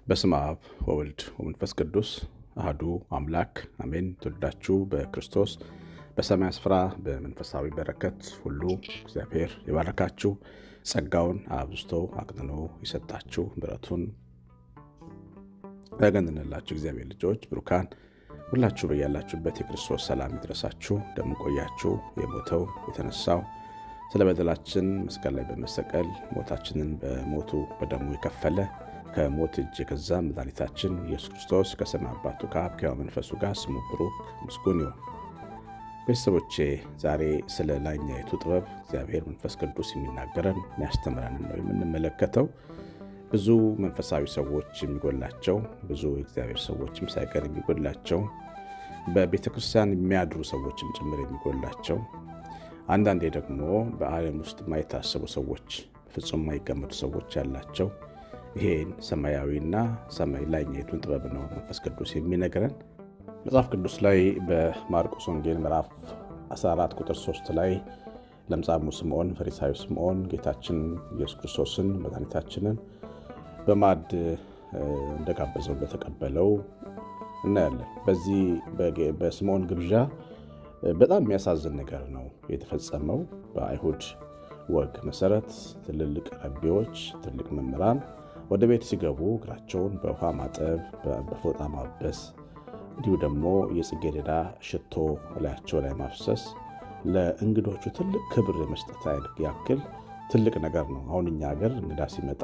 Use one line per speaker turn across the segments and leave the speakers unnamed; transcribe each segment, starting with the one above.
በስመ አብ ወወልድ ወመንፈስ ቅዱስ አህዱ አምላክ አሜን። ትወዳችሁ በክርስቶስ በሰማይ ስፍራ በመንፈሳዊ በረከት ሁሉ እግዚአብሔር የባረካችሁ ጸጋውን አብዝቶ አቅንኖ የሰጣችሁ ምሕረቱን ያገንንላችሁ እግዚአብሔር ልጆች ብሩካን ሁላችሁ በያላችሁበት የክርስቶስ ሰላም ይድረሳችሁ። እንደምንቆያችሁ የሞተው የተነሳው ስለ በደላችን መስቀል ላይ በመሰቀል ሞታችንን በሞቱ በደሙ የከፈለ ከሞት እጅ የገዛ መድኃኒታችን ኢየሱስ ክርስቶስ ከሰማይ አባቱ ከአብ ከሕያው መንፈሱ ጋር ስሙ ብሩክ ምስጉን ይሁን። ቤተሰቦቼ ዛሬ ስለ ላይኛይቱ ጥበብ እግዚአብሔር መንፈስ ቅዱስ የሚናገረን የሚያስተምረንን ነው የምንመለከተው። ብዙ መንፈሳዊ ሰዎች የሚጎላቸው ብዙ የእግዚአብሔር ሰዎችም ሳይቀር የሚጎላቸው በቤተ ክርስቲያን የሚያድሩ ሰዎችም ጭምር የሚጎላቸው አንዳንዴ ደግሞ በዓለም ውስጥ የማይታሰቡ ሰዎች ፍጹም የማይገመቱ ሰዎች ያላቸው ይሄን ሰማያዊና ሰማይ ላይኛይቱን ጥበብ ነው መንፈስ ቅዱስ የሚነግረን። መጽሐፍ ቅዱስ ላይ በማርቆስ ወንጌል ምዕራፍ 14 ቁጥር 3 ላይ ለምጻሙ ስምዖን ፈሪሳዊ ስምዖን ጌታችን ኢየሱስ ክርስቶስን መድኃኒታችንን በማዕድ እንደጋበዘው እንደተቀበለው እናያለን። በዚህ በስምዖን ግብዣ በጣም የሚያሳዝን ነገር ነው የተፈጸመው። በአይሁድ ወግ መሰረት ትልልቅ ረቢዎች፣ ትልቅ መምህራን ወደ ቤት ሲገቡ እግራቸውን በውሃ ማጠብ፣ በፎጣ ማበስ እንዲሁ ደግሞ የጽጌረዳ ሽቶ ላያቸው ላይ ማፍሰስ ለእንግዶቹ ትልቅ ክብር የመስጠት ያክል ትልቅ ነገር ነው። አሁን እኛ ሀገር እንግዳ ሲመጣ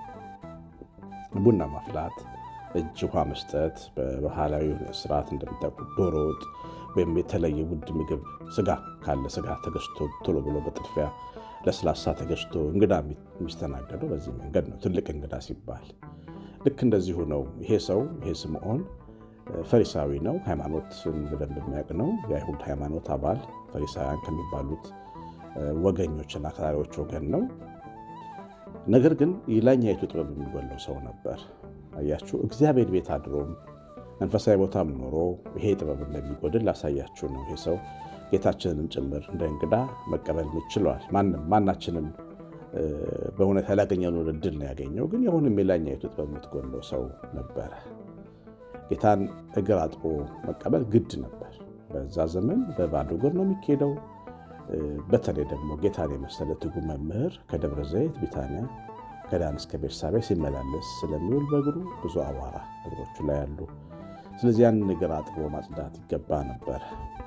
ቡና ማፍላት፣ እጅ ውሃ መስጠት፣ በባህላዊ ስርዓት እንደምታውቁት ዶሮ ወጥ ወይም የተለየ ውድ ምግብ ስጋ ካለ ስጋ ተገዝቶ ቶሎ ብሎ በጥድፊያ ለስላሳ ተገዝቶ እንግዳ የሚስተናገደው በዚህ መንገድ ነው። ትልቅ እንግዳ ሲባል ልክ እንደዚሁ ነው። ይሄ ሰው ይሄ ስምዖን ፈሪሳዊ ነው። ሃይማኖትን በደንብ የሚያውቅ ነው። የአይሁድ ሃይማኖት አባል ፈሪሳውያን ከሚባሉት ወገኞችና አክራሪዎች ወገን ነው። ነገር ግን የላይኛይቱ ጥበብ የሚጎለው ሰው ነበር። አያችሁ፣ እግዚአብሔር ቤት አድሮም መንፈሳዊ ቦታም ኖሮ ይሄ ጥበብ እንደሚጎድል ላሳያችሁ ነው። ይሄ ሰው ጌታችንንም ጭምር እንደ እንግዳ መቀበል ይችለዋል። ማንም ማናችንም በእውነት ያላገኘነውን እድል ነው ያገኘው። ግን የሆንም የላይኛይቱ ጥበብ የምትጎለው ሰው ነበረ። ጌታን እግር አጥቦ መቀበል ግድ ነበር። በዛ ዘመን በባዶ እግር ነው የሚካሄደው። በተለይ ደግሞ ጌታን የመሰለ ትጉ መምህር ከደብረ ዘይት ቢታንያ ከዳን እስከ ቤርሳቤ ሲመላለስ ስለሚውል በእግሩ ብዙ አቧራ እግሮቹ ላይ ያሉ ስለዚህ ያንን እግር አጥቦ ማጽዳት ይገባ ነበር።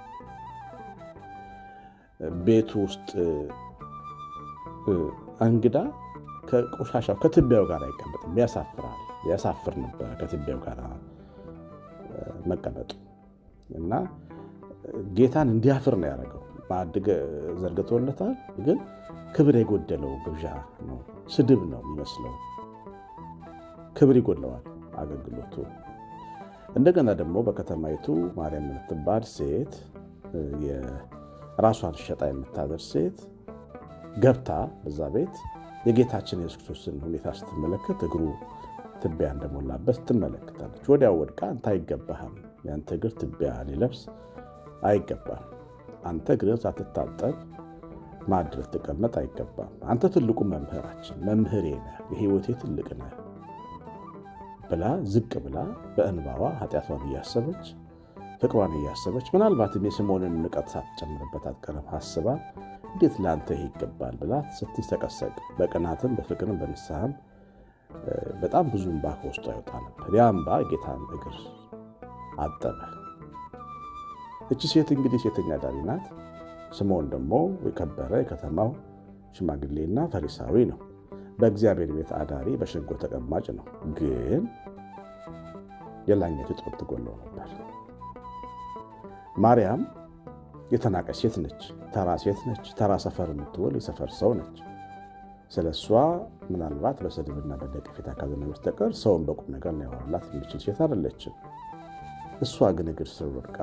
ቤቱ ውስጥ እንግዳ ከቆሻሻው ከትቢያው ጋር አይቀመጥም፣ ያሳፍራል። ያሳፍር ነበረ ከትቢያው ጋር መቀመጡ እና ጌታን እንዲያፍር ነው ያደረገው። ማዕድ ዘርግቶለታል፣ ግን ክብር የጎደለው ግብዣ ነው። ስድብ ነው የሚመስለው። ክብር ይጎድለዋል አገልግሎቱ። እንደገና ደግሞ በከተማይቱ ማርያም የምትባል ሴት ራሷን ሸጣ የምታደርስ ሴት ገብታ በዛ ቤት የጌታችን የሱስ ክርስቶስን ሁኔታ ስትመለከት እግሩ ትቢያ እንደሞላበት ትመለከታለች። ወዲያው ወድቃ አንተ አይገባህም፣ የአንተ እግር ትቢያ ሊለብስ አይገባም፣ አንተ እግርህን ሳትታጠብ ማዕድ ልትቀመጥ አይገባም፣ አንተ ትልቁ መምህራችን መምህሬ ነህ፣ የሕይወቴ ትልቅ ነህ ብላ ዝቅ ብላ በእንባዋ ኃጢአቷን እያሰበች ፍቅሯን እያሰበች ምናልባትም የስምዖንን ንቀት ሳትጨምርበት አትቀርም አስባ እንዴት ለአንተ ይሄ ይገባል ብላ ስትሰቀሰቅ በቅናትም በፍቅርም በንስሐም በጣም ብዙ እንባ ከውስጧ ይወጣ ነበር። ያ እንባ ጌታን እግር አጠበ። እቺ ሴት እንግዲህ ሴተኛ ዳሪ ናት። ስምዖን ደግሞ የከበረ የከተማው ሽማግሌና ፈሪሳዊ ነው። በእግዚአብሔር ቤት አዳሪ በሸንጎ ተቀማጭ ነው። ግን የላይኛይቱ ጥበብ ትጎለው ነበር። ማርያም የተናቀች ሴት ነች። ተራ ሴት ነች። ተራ ሰፈር የምትውል የሰፈር ሰው ነች። ስለ እሷ ምናልባት በስድብና በነቀፌታ ካልሆነ በስተቀር ሰውን በቁም ነገር ሊያወራላት የሚችል ሴት አይደለችም። እሷ ግን እግር ስር ወድቃ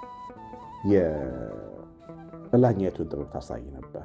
የላይኛይቱን ጥበብ ታሳይ ነበረ።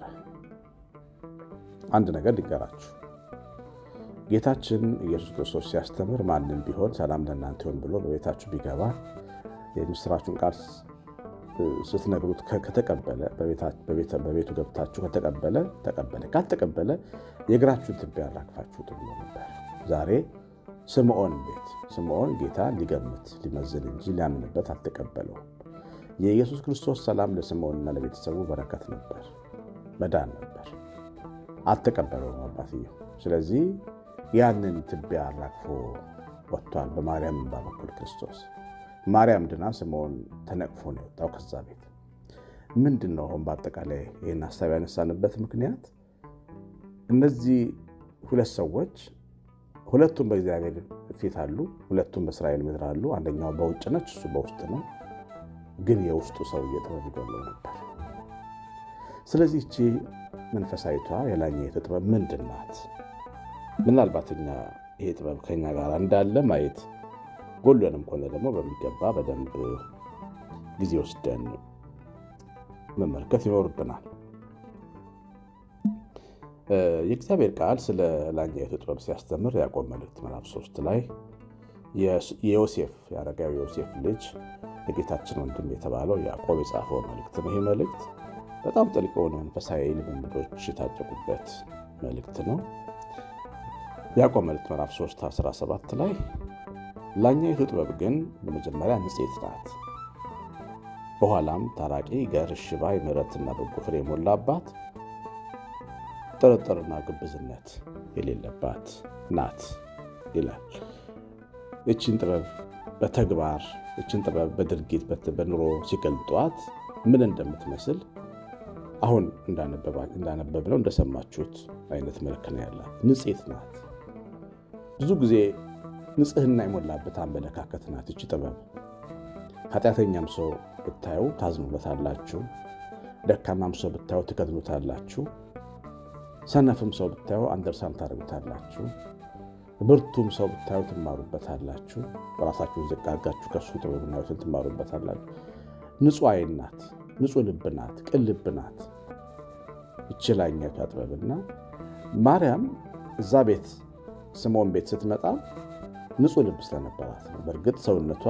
አንድ ነገር ሊገራችሁ ጌታችን ኢየሱስ ክርስቶስ ሲያስተምር ማንም ቢሆን ሰላም ለእናንተ ይሁን ብሎ በቤታችሁ ቢገባ የምስራቹን ቃል ስትነግሩት ከተቀበለ በቤቱ ገብታችሁ ከተቀበለ ተቀበለ፣ ካልተቀበለ የእግራችሁን ትቢያ ያራግፋችሁት ብሎ ነበር። ዛሬ ስምዖን ቤት ስምዖን ጌታ ሊገምት ሊመዝን እንጂ ሊያምንበት አልተቀበለውም። የኢየሱስ ክርስቶስ ሰላም ለስምዖንና ለቤተሰቡ በረከት ነበር፣ መዳን ነበር። አልተቀበለውም አባትየው። ስለዚህ ያንን ትቢያ አራግፎ ወጥቷል። በማርያም እንባ በኩል ክርስቶስ ማርያም ድና ስምዖን ተነቅፎ ነው የወጣው ከዛ ቤት። ምንድን ነው አሁን በአጠቃላይ ይህን ሀሳብ ያነሳንበት ምክንያት እነዚህ ሁለት ሰዎች ሁለቱም በእግዚአብሔር ፊት አሉ። ሁለቱም በእስራኤል ምድር አሉ። አንደኛው በውጭ ነች፣ እሱ በውስጥ ነው። ግን የውስጡ ሰውዬ ጥበብ ይጎለው ነበር። ስለዚህ እቺ መንፈሳዊቷ የላኛይቱ ጥበብ ምንድን ናት? ምናልባት እኛ ይሄ ጥበብ ከኛ ጋር እንዳለ ማየት ጎሎንም ከሆነ ደግሞ በሚገባ በደንብ ጊዜ ወስደን መመልከት ይኖርብናል። የእግዚአብሔር ቃል ስለ ላኛይቱ ጥበብ ሲያስተምር ያዕቆብ መልእክት ምዕራፍ ሶስት ላይ የዮሴፍ የአረጋዊ ዮሴፍ ልጅ የጌታችን ወንድም የተባለው ያዕቆብ የጻፈው መልእክት ነው። ይህ መልእክት በጣም ጥልቅ የሆኑ መንፈሳዊ ልምምዶች የታጨቁበት መልእክት ነው። ያዕቆብ መልእክት ምዕራፍ 3 17 ላይ ላኛይቱ ጥበብ ግን በመጀመሪያ ንጽሕት ናት፣ በኋላም ታራቂ፣ ገር፣ ሽባይ፣ ምሕረትና በጎ ፍሬ የሞላባት ጥርጥርና ግብዝነት የሌለባት ናት ይላል። ይችን ጥበብ በተግባር ይችን ጥበብ በድርጊት በኑሮ ሲገልጧት ምን እንደምትመስል አሁን እንዳነበብነው እንደሰማችሁት አይነት መልክ ነው ያላት። ንጽሕት ናት። ብዙ ጊዜ ንጽሕና የሞላበት አመለካከት ናት ይቺ ጥበብ። ኃጢአተኛም ሰው ብታዩ ታዝኑበታላችሁ፣ ደካማም ሰው ብታዩ ትከድኑታላችሁ፣ ሰነፍም ሰው ብታዩ አንደርሳን ታደርጉታላችሁ፣ ብርቱም ሰው ብታዩ ትማሩበታላችሁ፣ ራሳችሁን ዝቅ አድርጋችሁ ከሱ ጥበብና ሕይወትን ትማሩበታላችሁ። ንጹሕ ዓይን ናት፣ ንጹሕ ልብ ናት፣ ቅን ልብ ናት ይቺ ላኛይቷ ጥበብና ማርያም እዛ ቤት ስምዖን ቤት ስትመጣ ንጹሕ ልብ ስለነበራት ነው። በእርግጥ ሰውነቷ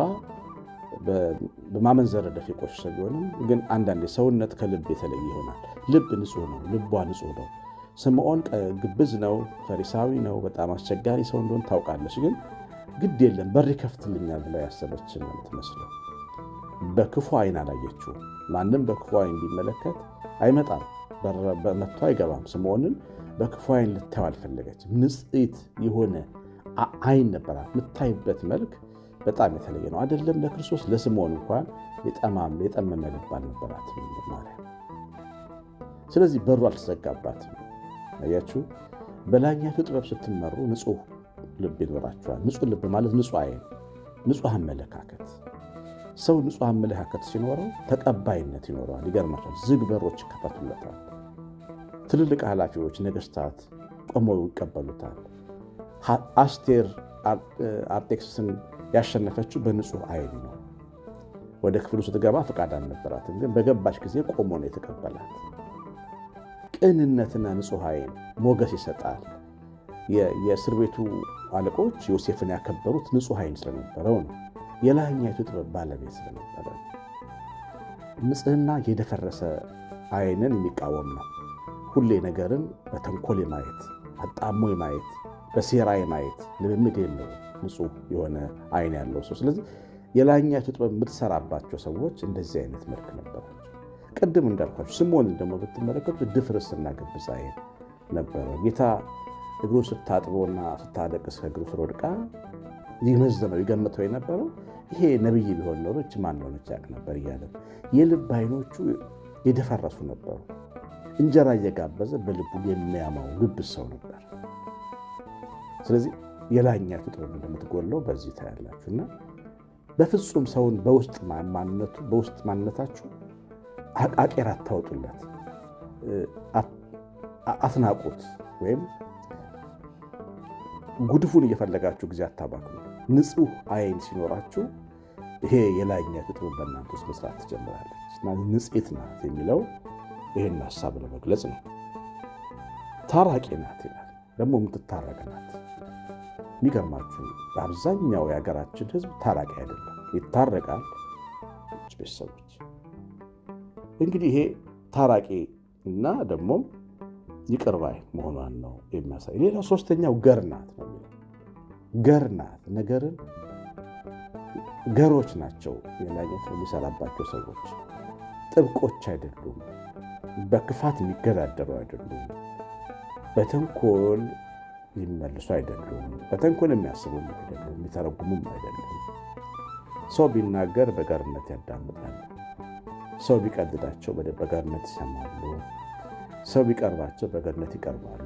በማመንዘር ረደፍ የቆሸሸ ቢሆንም ግን አንዳንዴ ሰውነት ከልብ የተለየ ይሆናል። ልብ ንጹሕ ነው፣ ልቧ ንጹሕ ነው። ስምዖን ግብዝ ነው፣ ፈሪሳዊ ነው፣ በጣም አስቸጋሪ ሰው እንደሆን ታውቃለች። ግን ግድ የለም በር ይከፍትልኛል ብላ ያሰበች ነው የምትመስለው። በክፉ ዓይን አላየችው። ማንም በክፉ ዓይን ቢመለከት አይመጣም፣ መጥቶ አይገባም። ስምዖንን በክፉ ዓይን ልታየው አልፈለገችም። ንጽሕት የሆነ ዓይን ነበራት። የምታይበት መልክ በጣም የተለየ ነው። አይደለም ለክርስቶስ ለስምዖን እንኳን የጠማም የጠመመ ልብ አልነበራትም ማርያም። ስለዚህ በሩ አልተዘጋባትም። አያችሁ፣ በላኛይቱ ጥበብ ስትመሩ ንጹሕ ልብ ይኖራችኋል። ንጹሕ ልብ ማለት ንጹሕ ዓይን፣ ንጹሕ አመለካከት። ሰው ንጹሕ አመለካከት ሲኖረው ተቀባይነት ይኖረዋል። ይገርማቸዋል። ዝግ በሮች ይከፈቱለታል። ትልልቅ ኃላፊዎች፣ ነገስታት ቆመው ይቀበሉታል። አስቴር አርጤክስስን ያሸነፈችው በንጹሕ ዓይን ነው። ወደ ክፍሉ ስትገባ ፈቃድ አልነበራትም፣ ግን በገባች ጊዜ ቆሞ ነው የተቀበላት። ቅንነትና ንጹሕ ዓይን ሞገስ ይሰጣል። የእስር ቤቱ አለቆች ዮሴፍን ያከበሩት ንጹሕ ዓይን ስለነበረው ነው። የላይኛይቱ ጥበብ ባለቤት ስለነበረ ንጽሕና የደፈረሰ ዓይንን የሚቃወም ነው። ሁሌ ነገርን በተንኮል የማየት አጣሞ የማየት በሴራ የማየት ልምምድ የለው ንጹሕ የሆነ ዓይን ያለው ሰው። ስለዚህ የላይኛይቱ ጥበብ የምትሰራባቸው ሰዎች እንደዚህ አይነት መልክ ነበራቸው። ቅድም እንዳልኳቸው ስምዖንን ደግሞ ብትመለከቱ ድፍርስና ግብዝ ዓይን ነበረው። ጌታ እግሩን ስታጥቦና ስታለቅስ ከእግሩ ስር ወድቃ ይመዝነው ይገምተው የነበረው ይሄ ነቢይ ቢሆን ኖሮ እች ማን እንደሆነች ያውቅ ነበር እያለ የልብ ዓይኖቹ የደፈረሱ ነበሩ። እንጀራ እየጋበዘ በልቡ የሚያማው ግብዝ ሰው ነበር። ስለዚህ የላይኛይቱ ጥበብ እንደምትጎለው በዚህ ታያላችሁ። እና በፍጹም ሰውን በውስጥ ማንነቱ በውስጥ ማንነታችሁ አቃቄር አታወጡለት፣ አትናቁት፣ ወይም ጉድፉን እየፈለጋችሁ ጊዜ አታባክኑ። ንጹሕ ዓይን ሲኖራችሁ ይሄ የላይኛይቱ ጥበብ በእናንተ ውስጥ መስራት ትጀምራለች እና ንጽሕት ናት የሚለው ይህን ሀሳብ ለመግለጽ ነው። ታራቂ ናት ይላል። ደግሞ የምትታረቅ ናት። የሚገርማችሁ በአብዛኛው የሀገራችን ሕዝብ ታራቂ አይደለም፣ ይታረቃል። ቤተሰቦች እንግዲህ ይሄ ታራቂ እና ደግሞ ይቅር ባይ መሆኗን ነው የሚያሳይ። ሌላው ሶስተኛው ገር ናት ነው የሚለው ገር ናት። ነገርን ገሮች ናቸው። የላይነት የሚሰራባቸው ሰዎች ጥብቆች አይደሉም። በክፋት የሚገዳደሩ አይደሉም። በተንኮል የሚመልሱ አይደሉም። በተንኮል የሚያስቡም አይደሉም። የሚተረጉሙም አይደሉም። ሰው ቢናገር በገርነት ያዳምጣሉ። ሰው ቢቀልዳቸው በገርነት ይሰማሉ። ሰው ቢቀርባቸው በገርነት ይቀርባሉ።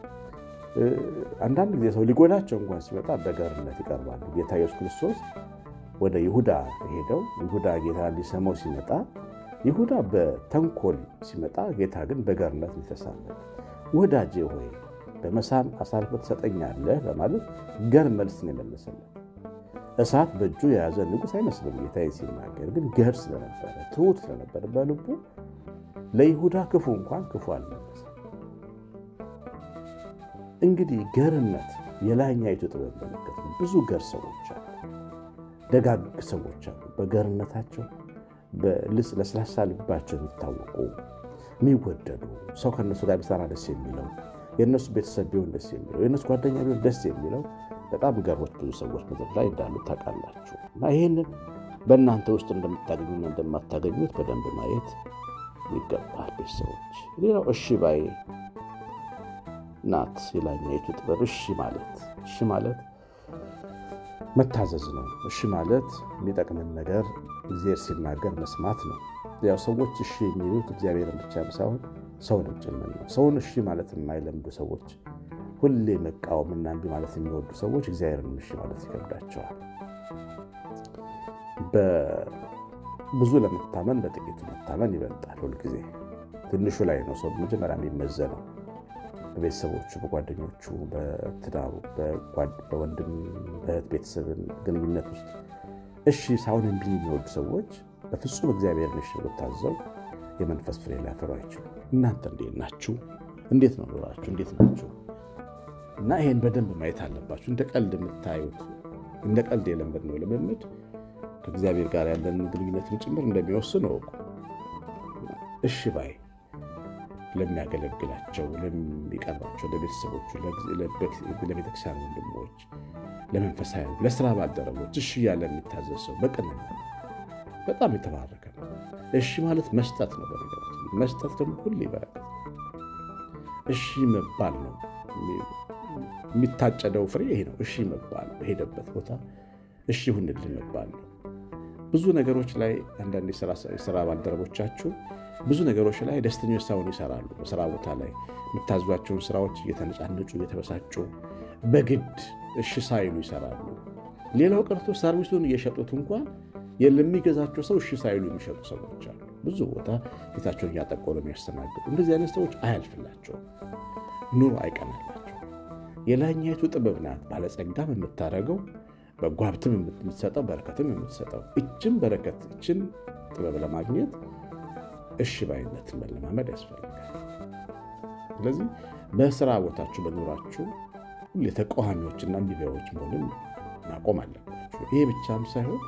አንዳንድ ጊዜ ሰው ሊጎዳቸው እንኳን ሲመጣ በገርነት ይቀርባሉ። ጌታ ኢየሱስ ክርስቶስ ወደ ይሁዳ ሄደው ይሁዳ ጌታ ሊሰማው ሲመጣ ይሁዳ በተንኮል ሲመጣ ጌታ ግን በገርነት ሊተሳለት ወዳጄ ሆይ በመሳም አሳልፈ ትሰጠኛለህ በማለት ገር መልስ ነው የመለሰለት። እሳት በእጁ የያዘ ንጉሥ አይመስልም ጌታ ሲናገር፣ ግን ገር ስለነበረ ትሑት ስለነበረ በልቡ ለይሁዳ ክፉ እንኳን ክፉ አልመለሰም። እንግዲህ ገርነት የላይኛይቱ ጥበብ ምልክት ነው። ብዙ ገር ሰዎች አሉ፣ ደጋግ ሰዎች አሉ። በገርነታቸው ለስላሳ ልባቸው የሚታወቁ የሚወደዱ ሰው ከእነሱ ጋር ቢሰራ ደስ የሚለው የእነሱ ቤተሰብ ቢሆን ደስ የሚለው የእነሱ ጓደኛ ቢሆን ደስ የሚለው በጣም ገሮች ብዙ ሰዎች ምድር ላይ እንዳሉ ታውቃላችሁ። እና ይህንን በእናንተ ውስጥ እንደምታገኙና እንደማታገኙት በደንብ ማየት ይገባል። ቤተሰቦች ሌላው እሺ ባይ ናት የላይኛይቱ ጥበብ። እሺ ማለት እሺ ማለት መታዘዝ ነው። እሺ ማለት የሚጠቅምን ነገር እግዚአብሔር ሲናገር መስማት ነው። ያው ሰዎች እሺ የሚሉት እግዚአብሔርን ብቻ ሳይሆን ሰውንም ጭምር ነው። ሰውን እሺ ማለት የማይለምዱ ሰዎች፣ ሁሌ መቃወምና እምቢ ማለት የሚወዱ ሰዎች እግዚአብሔርን እሺ ማለት ይከብዳቸዋል። ብዙ ለመታመን በጥቂቱ መታመን ይበልጣል። ሁልጊዜ ትንሹ ላይ ነው ሰው መጀመሪያ የሚመዘነው። በቤተሰቦቹ፣ በጓደኞቹ፣ በትዳሩ፣ በወንድም በእህት ቤተሰብን ግንኙነት ውስጥ እሺ ሳይሆን እምቢ የሚወዱ ሰዎች በፍጹም እግዚአብሔርን እሺ ብሎ ታዘው የመንፈስ ፍሬ ሊያፈሩ አይችሉም። እናንተ እንዴት ናችሁ? እንዴት ነው ኑራችሁ? እንዴት ናችሁ? እና ይሄን በደንብ ማየት አለባችሁ። እንደ ቀልድ የምታዩት እንደ ቀልድ የለመድነው ልምምድ ከእግዚአብሔር ጋር ያለንን ግንኙነትን ጭምር እንደሚወስን እወቁ። እሺ ባይ ለሚያገለግላቸው፣ ለሚቀርባቸው፣ ለቤተሰቦቹ፣ ለቤተክርስቲያን ወንድሞች፣ ለመንፈሳዊ፣ ለስራ ባልደረቦች እሺ እያለ የሚታዘዝ ሰው በቅንነት በጣም የተባረከ ነው። እሺ ማለት መስጠት ነው። በነገራችን መስጠት ደግሞ ሁሌ በረከት እሺ መባል ነው። የሚታጨደው ፍሬ ይሄ ነው። እሺ መባል በሄደበት ቦታ እሺ ሁንልን መባል ነው። ብዙ ነገሮች ላይ አንዳንድ የስራ ባልደረቦቻችሁ ብዙ ነገሮች ላይ ደስተኞች ሳይሆኑ ይሰራሉ። በስራ ቦታ ላይ የምታዟቸውን ስራዎች እየተነጫነጩ እየተበሳጩ በግድ እሺ ሳይሉ ይሰራሉ። ሌላው ቀርቶ ሰርቪሱን እየሸጡት እንኳን ለሚገዛቸው ሰው እሺ ሳይሉ የሚሸጡ ሰዎች አሉ። ብዙ ቦታ ፊታቸውን እያጠቆሩ የሚያስተናግዱ እንደዚህ አይነት ሰዎች አያልፍላቸውም፣ ኑሮ አይቀናላቸው። የላይኛይቱ ጥበብ ናት ባለጸጋም የምታደርገው በጎ ሀብትም የምትሰጠው በረከትም የምትሰጠው። እችን በረከት እችን ጥበብ ለማግኘት እሺ ባይነትን መለማመድ ያስፈልጋል። ስለዚህ በስራ ቦታችሁ በኑራችሁ ሁሌ ተቃዋሚዎችና እምቢባዮች መሆንን ማቆም አለባችሁ። ይሄ ብቻም ሳይሆን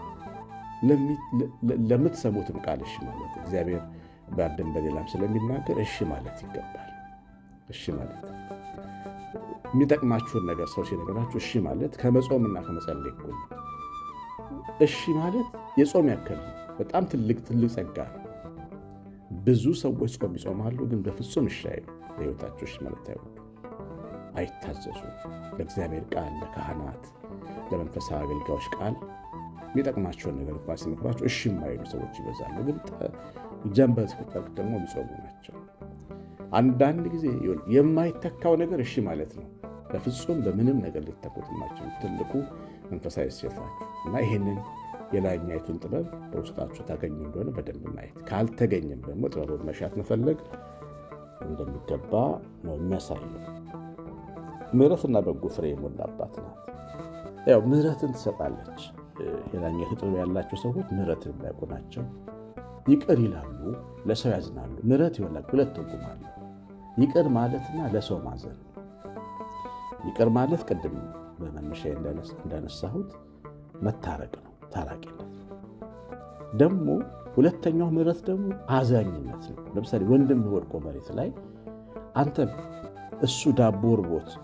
ለምትሰሙትም ቃል እሺ ማለት እግዚአብሔር በአንድም በሌላም ስለሚናገር እሺ ማለት ይገባል። እሺ ማለት የሚጠቅማችሁን ነገር ሰው ሲነገራችሁ እሺ ማለት ከመጾምና ከመጸለይ እኩል ነው። እሺ ማለት የጾም ያክል በጣም ትልቅ ትልቅ ጸጋ ነው። ብዙ ሰዎች ጾም ይጾማሉ፣ ግን በፍጹም እሺ አይሉ። በሕይወታቸው እሺ ማለት አይወዱ፣ አይታዘዙ። ለእግዚአብሔር ቃል፣ ለካህናት፣ ለመንፈሳዊ አገልጋዮች ቃል የሚጠቅማቸውን ነገር እንኳ ሲመክሯቸው እሺ የማይሉ ሰዎች ይበዛሉ። ግን ጀንበር ስትጠልቅ ደግሞ የሚጾሙ ናቸው። አንዳንድ ጊዜ የማይተካው ነገር እሺ ማለት ነው። በፍጹም በምንም ነገር ሊተኩት የማይችሉ ትልቁ መንፈሳዊ እሴት ናቸው እና ይህንን የላይኛይቱን ጥበብ በውስጣችሁ ታገኙ እንደሆነ በደንብ ማየት፣ ካልተገኘም ደግሞ ጥበቡን መሻት መፈለግ እንደሚገባ ነው የሚያሳየው። ምሕረትና በጎ ፍሬ የሞላባት ናት። ያው ምሕረትን ትሰጣለች። የላይኛይቱ ጥበብ ያላቸው ሰዎች ምሕረትን የሚያውቁ ናቸው። ይቅር ይላሉ፣ ለሰው ያዝናሉ። ምሕረት ይሆናል ሁለት ትርጉም አለው። ይቅር ማለትና ለሰው ማዘን። ይቅር ማለት ቅድም በመነሻ እንዳነሳሁት መታረቅ ነው፣ ታራቂነት ነው። ደግሞ ሁለተኛው ምሕረት ደግሞ አዛኝነት ነው። ለምሳሌ ወንድም ወድቆ መሬት ላይ አንተ እሱ ዳቦ እርቦት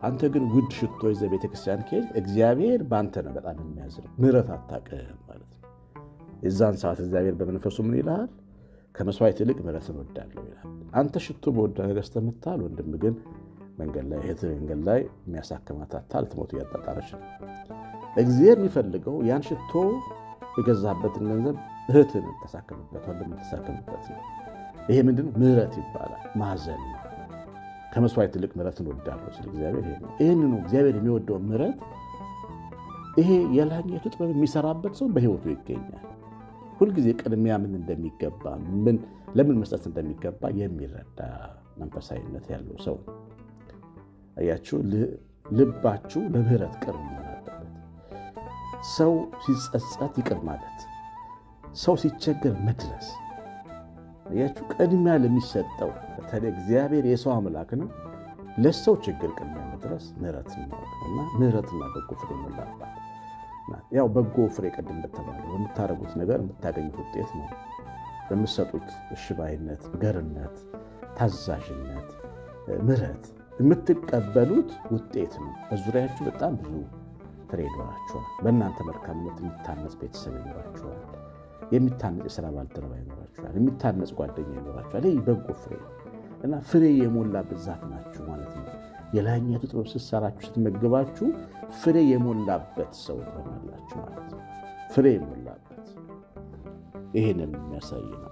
አንተ ግን ውድ ሽቶ ይዘህ ቤተክርስቲያን ከሄድ እግዚአብሔር በአንተ ነው በጣም የሚያዝነው። ምሕረት አታውቅም ማለት ነው። የዛን ሰዓት እግዚአብሔር በመንፈሱ ምን ይልሃል? ከመስዋዕት ይልቅ ምሕረትን እወዳለሁ ይላል። አንተ ሽቶ በወዳ ገዝተህ የምታል ወንድም ግን መንገድ ላይ እህት መንገድ ላይ የሚያሳክማት አታ ልትሞት እያጣጣረች ነው። እግዚአብሔር የሚፈልገው ያን ሽቶ የገዛበትን ገንዘብ እህትን ተሳክምበት፣ ወንድም ተሳክምበት ነው። ይሄ ምንድን ምሕረት ይባላል። ማዘን ነው። ከመስዋዕት ይልቅ ምሕረትን እወዳለሁ ሲል እግዚአብሔር ይሄ ነው። ይህንኑ እግዚአብሔር የሚወደው ምሕረት ይሄ የላኛቱ ጥበብ የሚሰራበት ሰው በሕይወቱ ይገኛል። ሁልጊዜ ቅድሚያ ምን እንደሚገባ ምን ለምን መስጠት እንደሚገባ የሚረዳ መንፈሳዊነት ያለው ሰው አያችሁ። ልባችሁ ለምህረት ቅርብ መሆን አለበት። ሰው ሲጸጸት ይቅር ማለት፣ ሰው ሲቸገር መድረስ። አያችሁ፣ ቅድሚያ ለሚሰጠው በተለይ እግዚአብሔር የሰው አምላክ ነው። ለሰው ችግር ቅድሚያ መድረስ ምህረት ማወቅ እና ምህረትና በጎ ፍሬ ሞላባት ያው በጎ ፍሬ ቅድም እንደተባለው በምታደርጉት ነገር የምታገኙት ውጤት ነው። በምትሰጡት እሽባይነት፣ ገርነት፣ ታዛዥነት፣ ምህረት የምትቀበሉት ውጤት ነው። በዙሪያችሁ በጣም ብዙ ፍሬ ይኖራችኋል። በእናንተ መልካምነት የሚታነጽ ቤተሰብ ይኖራችኋል። የሚታነጽ የስራ ባልደረባ ይኖራችኋል። የሚታነጽ ጓደኛ ይኖራችኋል። ይህ በጎ ፍሬ እና ፍሬ የሞላበት ዛፍ ናችሁ ማለት ነው። የላይኛቱ ጥበብ ስትሰራችሁ ስትመግባችሁ ፍሬ የሞላበት ሰው ትሆናላችሁ ማለት ነው። ፍሬ የሞላበት ይህንን የሚያሳይ ነው።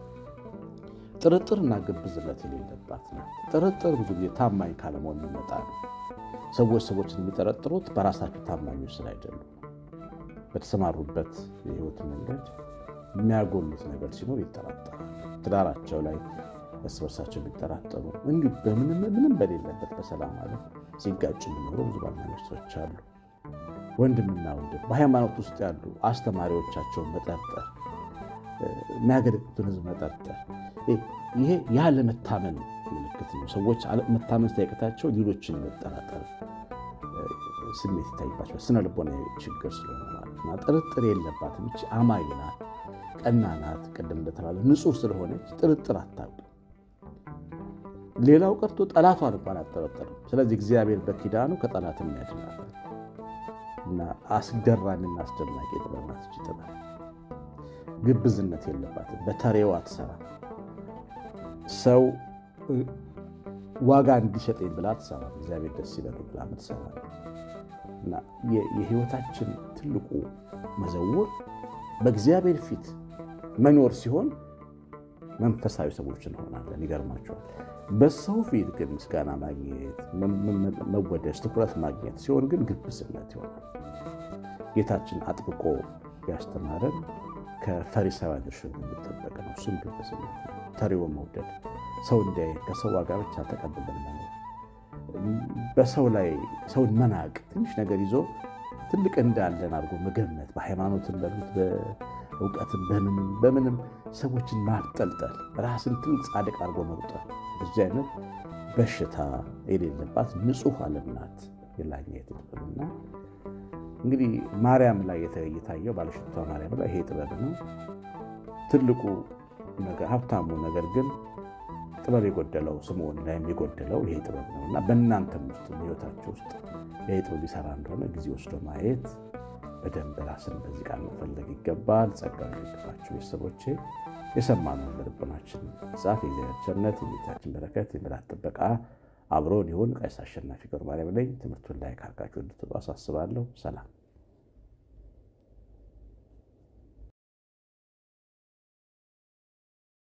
ጥርጥርና ግብዝነት የሌለባት ናት። ጥርጥር ብዙ ጊዜ ታማኝ ካለመሆን የሚመጣ ነው። ሰዎች ሰዎችን የሚጠረጥሩት በራሳቸው ታማኞች ስላይደሉ በተሰማሩበት የህይወት መንገድ የሚያጎሉት ነገር ሲኖር ይጠራጠራሉ። ትዳራቸው ላይ እርስ በርሳቸው የሚጠራጠሩ እንዲሁ ምንም በሌለበት በሰላም አለ ሲጋጭ የሚኖሩ ብዙ ባልና ሚስቶች አሉ። ወንድምና ወንድም በሃይማኖት ውስጥ ያሉ አስተማሪዎቻቸውን መጠርጠር፣ የሚያገለግሉትን ህዝብ መጠርጠር፣ ይሄ ያለመታመን ምልክት ነው። ሰዎች መታመን ሳይቀታቸው ሌሎችን መጠራጠር ስሜት ይታይባቸዋል። ስነ ልቦና ችግር ስለሆነ ማለት ነው። ጥርጥር የለባትም። ይህች አማኝ ናት፣ ቀና ናት። ቅድም እንደተባለ ንጹሕ ስለሆነች ጥርጥር አታውቅም። ሌላው ቀርቶ ጠላቷን እንኳን አጠረጠርም። ስለዚህ እግዚአብሔር በኪዳኑ ከጠላትም ያድናታል እና አስገራሚና አስደናቂ ጥበብ ናት። ይህች ጥበብ ግብዝነት የለባትም። በተሬዋ አትሰራ። ሰው ዋጋ እንዲሰጠኝ ብላ ትሰራ። እግዚአብሔር ደስ ይበለው ብላ ምትሰራ እና የህይወታችን ትልቁ መዘውር በእግዚአብሔር ፊት መኖር ሲሆን መንፈሳዊ ሰዎች እንሆናለን። ይገርማቸዋል። በሰው ፊት ግን ምስጋና ማግኘት፣ መወደስ፣ ትኩረት ማግኘት ሲሆን ግን ግብዝነት ይሆናል። ጌታችን አጥብቆ ያስተማረን ከፈሪሳውያን እርሾ የሚጠበቅ ነው። እሱም ግብዝነት ነው። ተሪውን መውደድ፣ ሰው እንዲያይ ከሰው ዋጋ ብቻ ተቀብለን መኖር፣ በሰው ላይ ሰውን መናቅ፣ ትንሽ ነገር ይዞ ትልቅ እንዳለን አድርጎ መገመት፣ በሃይማኖትን በሉት በእውቀትን በምንም በምንም ሰዎችን ማብጠልጠል፣ ራስን ትልቅ ጻድቅ አድርጎ መቁጠር፣ በዚህ አይነት በሽታ የሌለባት ንጹሕ ዓለም ናት የላኛይቱ ጥበብና እንግዲህ ማርያም ላይ የታየው ባለሽቷ ማርያም ላይ ይሄ ጥበብ ነው ትልቁ ነገር። ሀብታሙ ነገር ግን ጥበብ የጎደለው ስምዖን ላይም የጎደለው ይሄ ጥበብ ነው እና በእናንተም ውስጥ በሕይወታችሁ ውስጥ ይሄ ጥበብ ይሰራ እንደሆነ ጊዜ ወስዶ ማየት በደንብ ራስን በዚህ ቃል መፈለግ ይገባል። ጸጋ ይገባችሁ ቤተሰቦቼ። የሰማነውን በልቦናችን ጻፍ። የእግዚአብሔር ቸርነት፣ የጌታችን በረከት፣ የምሕረት ጥበቃ አብሮን ይሁን። ቀሲስ አሸናፊ ገብረ ማርያም ነኝ። ትምህርቱን ላይ ካርጋችሁ እንድትወጡ አሳስባለሁ። ሰላም